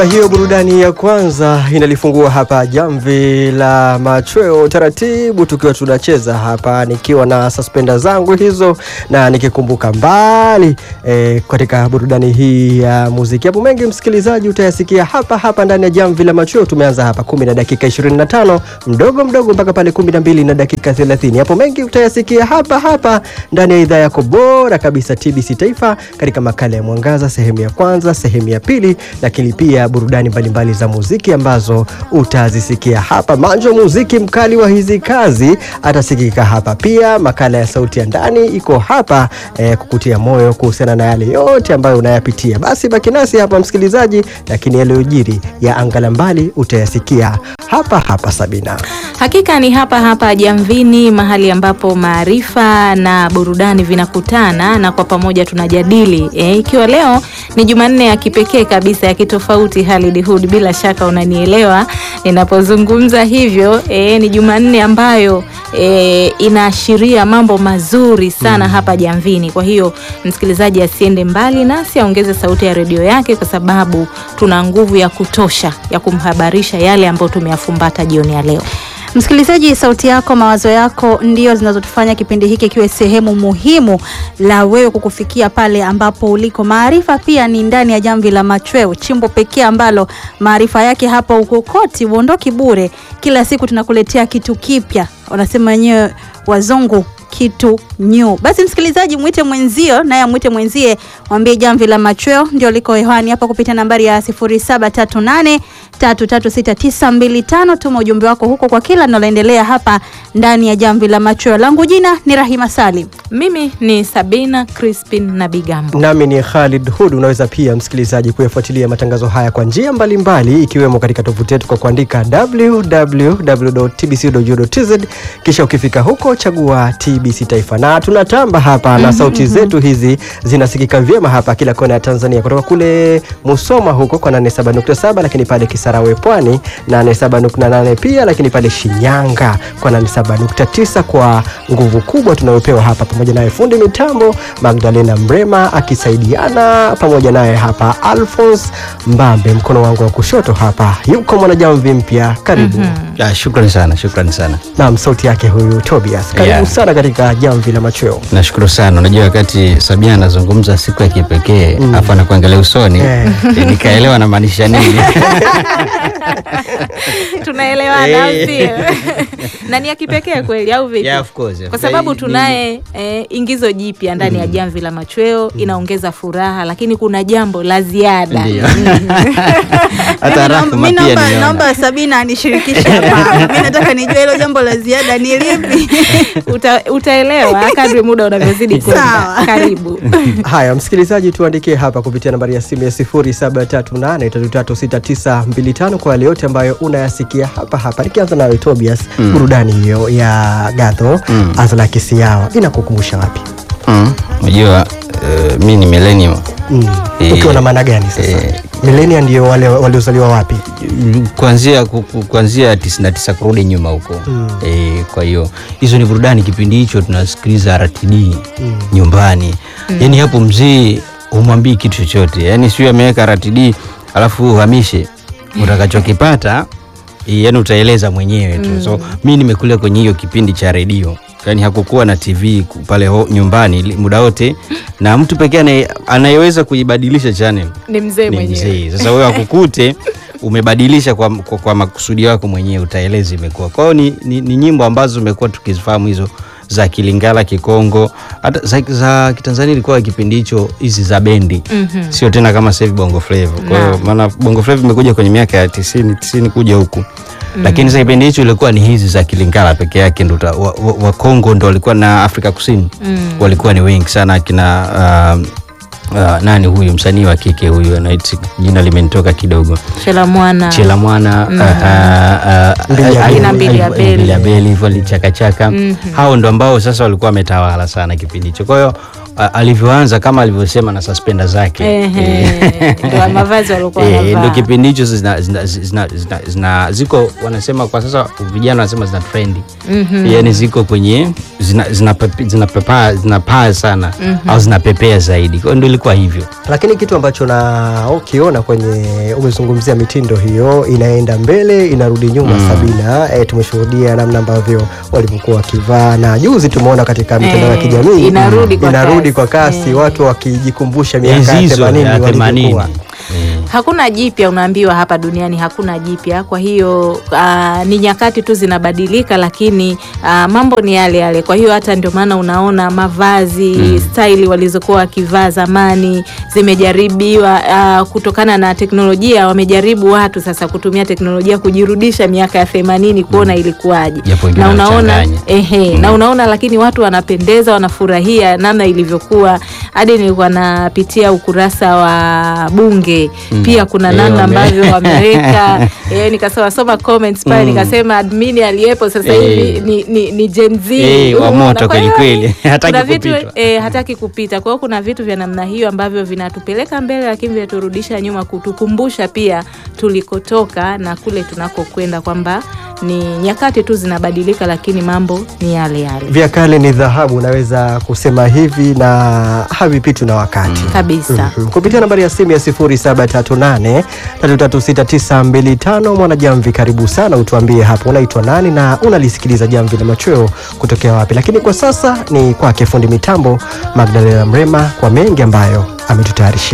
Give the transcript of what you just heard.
Hiyo burudani ya kwanza inalifungua hapa jamvi la machweo taratibu, tukiwa tunacheza hapa, nikiwa na suspenda zangu hizo na nikikumbuka mbali e, katika burudani hii ya muziki. Hapo mengi msikilizaji utayasikia hapa hapa ndani ya jamvi la machweo. Tumeanza hapa kumi na dakika 25 mdogo mdogo mpaka pale kumi na mbili na dakika 30. Hapo mengi utayasikia hapa hapa ndani ya idhaa yako bora kabisa TBC Taifa, katika makala ya Mwangaza sehemu ya kwanza, sehemu ya pili, lakini pia burudani mbalimbali za muziki ambazo utazisikia hapa. Manjo muziki mkali wa hizi kazi atasikika hapa pia. Makala ya sauti ya ndani iko hapa eh, kukutia moyo kuhusiana na yale yote ambayo unayapitia. Basi baki nasi hapa msikilizaji, lakini yaliyojiri ya anga la mbali utayasikia hapa hapa. Sabina, Hakika ni hapa hapa Jamvini, mahali ambapo maarifa na burudani vinakutana na kwa pamoja tunajadili e, ikiwa leo ni Jumanne ya kipekee kabisa ya kitofauti. Halid Hood, bila shaka unanielewa ninapozungumza hivyo e, ni Jumanne ambayo e, inaashiria mambo mazuri sana hapa Jamvini. Kwa hiyo msikilizaji asiende mbali nasi, aongeze sauti ya redio yake, kwa sababu tuna nguvu ya kutosha ya kumhabarisha yale ambayo tumeyafumbata jioni ya leo. Msikilizaji, sauti yako, mawazo yako ndio zinazotufanya kipindi hiki kiwe sehemu muhimu la wewe kukufikia pale ambapo uliko. Maarifa pia ni ndani ya jamvi la machweo, chimbo pekee ambalo maarifa yake hapa ukokoti, uondoki bure. Kila siku tunakuletea kitu kipya, wanasema wenyewe wazungu kitu new. Basi msikilizaji, mwite mwenzio naye amwite mwenzie, mwambie jamvi la machweo ndio liko hewani hapa kupitia nambari ya 0738 336925. Tuma ujumbe wako huko kwa kila linaloendelea hapa ndani ya jamvi la machweo. Langu jina ni Rahima Salim. Mimi ni Sabina Crispin na Bigambo. nami ni Khalid Hud. Unaweza pia msikilizaji kuyafuatilia matangazo haya kwa njia mbalimbali, ikiwemo katika tovuti yetu kwa kuandika www.tbc.go.tz, kisha ukifika huko chagua TBC Taifa, na tunatamba hapa na sauti zetu hizi zinasikika vyema hapa kila kona ya Tanzania, kutoka kule Musoma huko kwa 87.7, lakini pale Kisarawe Pwani 87.8 pia, lakini pale Shinyanga kwa 87.9 kwa nguvu kubwa tunayopewa hapa, pamoja naye fundi mitambo Magdalena Mrema akisaidiana pamoja naye hapa Alphonse Mbambe, mkono wangu wa kushoto hapa yuko mwanajamvi mpya. Karibu. Ah, shukrani sana, shukrani sana. Naam, sauti yake huyu Tobias. Karibu Yeah. sana katika jamvi la machweo. Nashukuru sana. Unajua wakati Sabina anazungumza siku ya kipekee afu anakuangalia usoni Eh. eh, nikaelewa anamaanisha nini. tunaelewana au Eh. sio? na ni ya kipekee kweli au vipi? Yeah, of course. kwa sababu Ni- tunaye eh, ingizo jipya ndani ya jamvi la machweo inaongeza furaha, lakini kuna jambo la ziada Ndio. Mm. Hata Mimi Rahma naomba- pia naomba, nimeona. naomba Sabina anishirikishe hapa. Mimi nataka nijue hilo jambo la ziada ni lipi. Uta, utaelewa kadri muda unavyozidi kwenda. Sawa. Karibu. Haya, msikilizaji, tuandikie hapa kupitia nambari ya simu ya 0738336925 kwa yale yote ambayo unayasikia hapa hapa. Nikianza nawe Tobias, burudani hiyo ya Gadho Mm. Azla Kisiawa inakukumbusha wapi? Mm, Unajua eh, mi ni millennium. Mm. Eh, Ukiwa na maana gani sasa? eh, Milenia ndio wale waliozaliwa wapi? kuanzia ku- ku- kuanzia 99 kurudi nyuma huko Mm. e, kwa hiyo hizo ni burudani kipindi hicho tunasikiliza RTD nyumbani yani hapo mzee humwambii kitu chochote yani sio ameweka RTD alafu uhamishe utakachokipata eh, yani utaeleza mwenyewe tu so mi nimekulia kwenye hiyo kipindi cha redio yani hakukuwa na tv ku- pale ho, nyumbani li- muda wote na mtu pekee anaye- anayeweza kuibadilisha channel Ni mzee ni mwenyewe. mzee. Sasa wewe akukute umebadilisha kwa, kwa, kwa makusudi yako mwenyewe, utaeleza imekuwa. Kwa hiyo ni, ni, ni nyimbo ambazo tumekuwa tukizifahamu hizo za Kilingala, Kikongo, hata za, za Kitanzania ilikuwa kipindi hicho hizi za bendi Mhm. sio tena kama sasa hivi Bongo Flava. Kwa hiyo Naam. maana Bongo Flava imekuja kwenye miaka ya 90 90 kuja huku lakini sasa kipindi hicho ilikuwa ni hizi za Kilingala peke yake ndo uta- wa, wa, wa Kongo ndo walikuwa na Afrika Kusini Mm. walikuwa ni wengi sana akina uh, uh, nani huyu msanii wa kike huyu anaitwa jina limenitoka kidogo Chela mwana Chela Mwana uh, uh, uh, Mbili ya uh, Beli. uh, Mbili ya uh, Beli. Mbili ya Beli hivyo lichakachaka Mhm. hao ndo ambao sasa walikuwa wametawala sana kipindi hicho kwa hiyo a- alivyoanza kama alivyosema na suspenda zake Ehe, ndo mavazi waliokuwa Eh, wanavaa. ndo kipindi hicho zina, zina, zina, zina, zina, ziko wanasema kwa sasa vijana wanasema zina trendi yani ziko kwenye zina, zina, pepe- zinapepaa zinapaa sana au zinapepea zaidi kwa hiyo ndo ilikuwa hivyo lakini kitu ambacho na ukiona kwenye umezungumzia mitindo hiyo inaenda mbele inarudi nyuma Sabina e, tumeshuhudia namna ambavyo walivyokuwa wakivaa na juzi tumeona katika mitandao ya Eh, kijamii inarudi kwa inarudi kasi. kwa kasi Eh. watu wakijikumbusha miaka enzi ya hizo 80 ya themanini walivyokuwa hakuna jipya unaambiwa hapa duniani hakuna jipya kwa hiyo uh, ni nyakati tu zinabadilika lakini uh, mambo ni yale yale kwa hiyo hata ndio maana unaona mavazi mm. staili walizokuwa wakivaa zamani zimejaribiwa uh, kutokana na teknolojia wamejaribu watu sasa kutumia teknolojia kujirudisha miaka ya themanini kuona ilikuwaje Japo wengine na unaona wanachanganya. ehe, na unaona lakini watu wanapendeza wanafurahia namna ilivyokuwa hadi nilikuwa napitia ukurasa wa bunge pia kuna Eh, namna wame- ambavyo wameweka eh, nikasoma soma comments pale nikasema admin aliyepo sasa Eh. hivi ni, ni, ni Gen Z Eh, wa Umeona? moto Kwa hiyo kweli kweli. Hataki kuna vitu kupitwa. eh, hataki kupita kwa hiyo kuna vitu vya namna hiyo ambavyo vinatupeleka mbele lakini vinaturudisha nyuma kutukumbusha pia tulikotoka na kule tunakokwenda kwamba ni nyakati tu zinabadilika lakini mambo ni yale yale vya kale ni dhahabu naweza kusema hivi na havipitwi na wakati kabisa Mhm. kupitia nambari ya simu ya 0738336925 mwanajamvi karibu sana utuambie hapo unaitwa nani na unalisikiliza jamvi la machweo kutokea wapi lakini kwa sasa ni kwake fundi mitambo magdalena mrema kwa mengi ambayo ametutayarishia